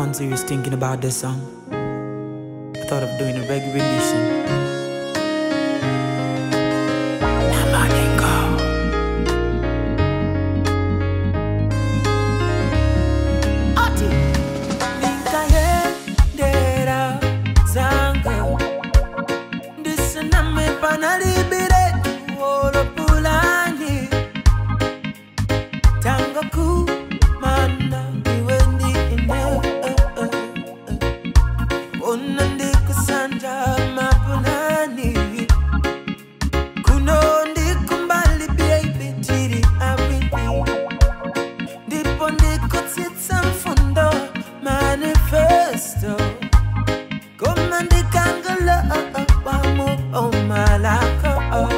upon serious thinking about this song. I thought of doing a reggae rendition. Namaningo. Ati. Nikayendera zanga. Ndisiname panalibire tuolopulani. Tango kumana iwe ndi ine. Ona ndikusanja mapulani. Kuno ndikumbali baby tiri awili. Ndipo ndikutsitsa mfundo manifesto. Koma ndikangala wamo omalako.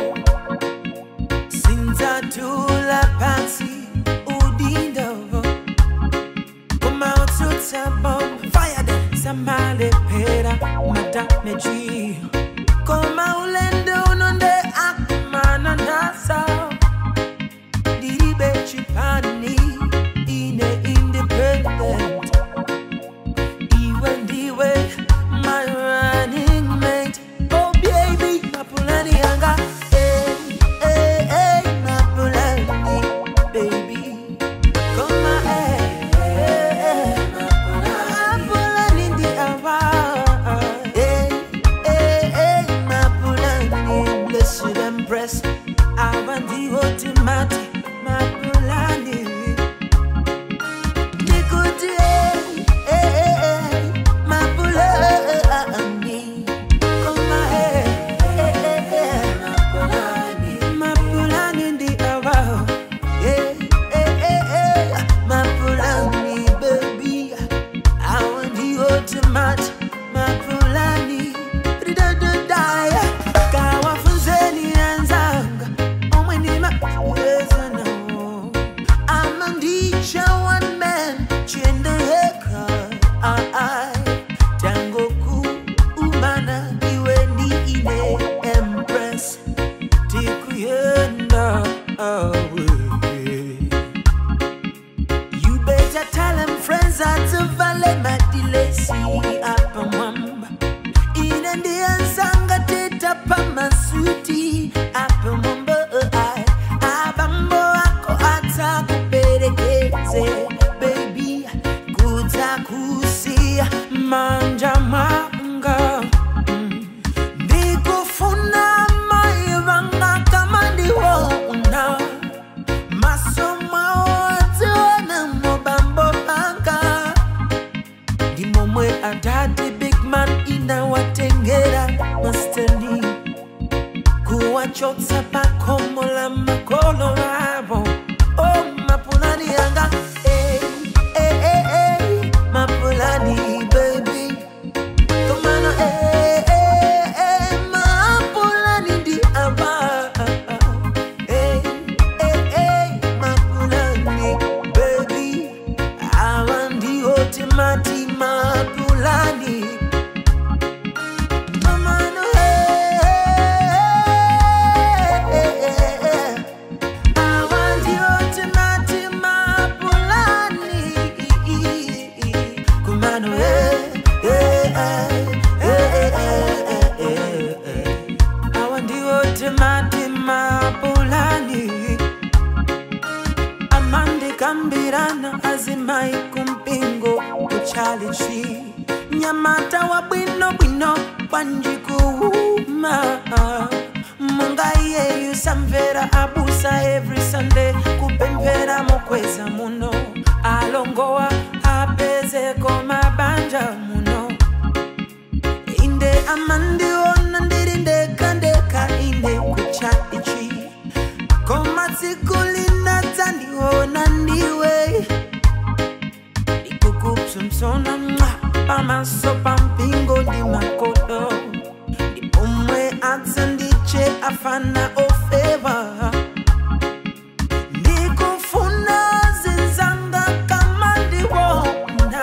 Sinzatula phansi udindo. Koma utsutsa bomb fire them samalephera madameji. Koma ulendo unonde akumana nasa. Diribe chipani ine independent. Iwe ndiwe my running mate. Oh baby, mapulani yanga. Eh, eh, eh, mapulani, baby. Koma eh, eh, eh, mapulani ndi awa. Eh, eh, eh, mapulani, blessed empress. Awa ndi otimati, mapulani. Nikuti eh, eh, eh, mapulani. Koma eh, eh, eh, mapulani. Mapulani ndi awa. Eh, eh, eh, eh, mapulani, baby. Awa ndi otimati, mapulani. Ridadadaya, kawafunzeni anzanga, omwe ndi macheza nawo. Ama ndicha one man, chenda yeka, ah, ah. Tango kuumana, iwe ndi ine empress. Tikuyenda away. You better tell them friends that to vale madilesi apa mwamba. Ine ndiye nsanga teta pa masuti apa mwamba ai. Abambo ako ata kuperekeze baby kuta kusia manja manga. Mm. Ndikufuna maivanga kama ndiwona masomo atiwana mobambo banga ndimomwe adadi big man inawatengera masteni kuwachotsa pakomo la makolo avo oh, mapulani yanga eh, eh, eh, eh, mapulani baby Tomano, eh, eh, eh, mapulani ndi ava. Eh, eh, eh, mapulani, baby. Awa ndi otimati mapulani. Tomano, eh, eh, eh, eh. Awa ndi otimati mapulani. Kumano, eh, eh, eh, eh, eh, eh, eh, eh. Awa ndi otimati mapulani. Amande kambirana azimai kumpingo kuchalichi nyamata wa bwino bwino wanjikuuma munga yeyu samvera abusa every sunday kupemphera mokweza muno alongowa apezeko mabanja muno inde amandiona ndiri ndeka ndeka ine kuchaichi koma tsiku linadzandiona ndiwe ikukupsomsona mwa pamaso pampingo ndi makodo ndipomwe atsandiche afana ofeva ndikufuna zinzanga kama ndiwona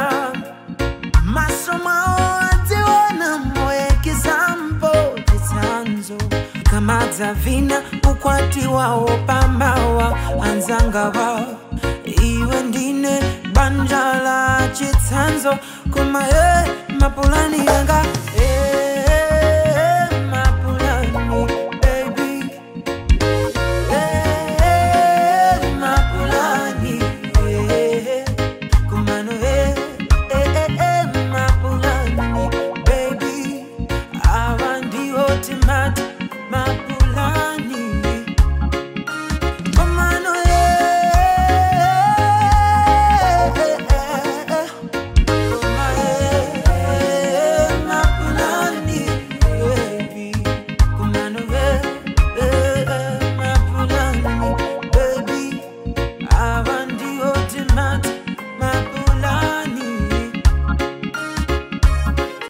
maso mwawo adziona moyekizambo chitsanzo pakamadza vina ukwati wawo pamawa anzanga wawo iwe ndine banja la chitsanzo koma e mapulani yanga e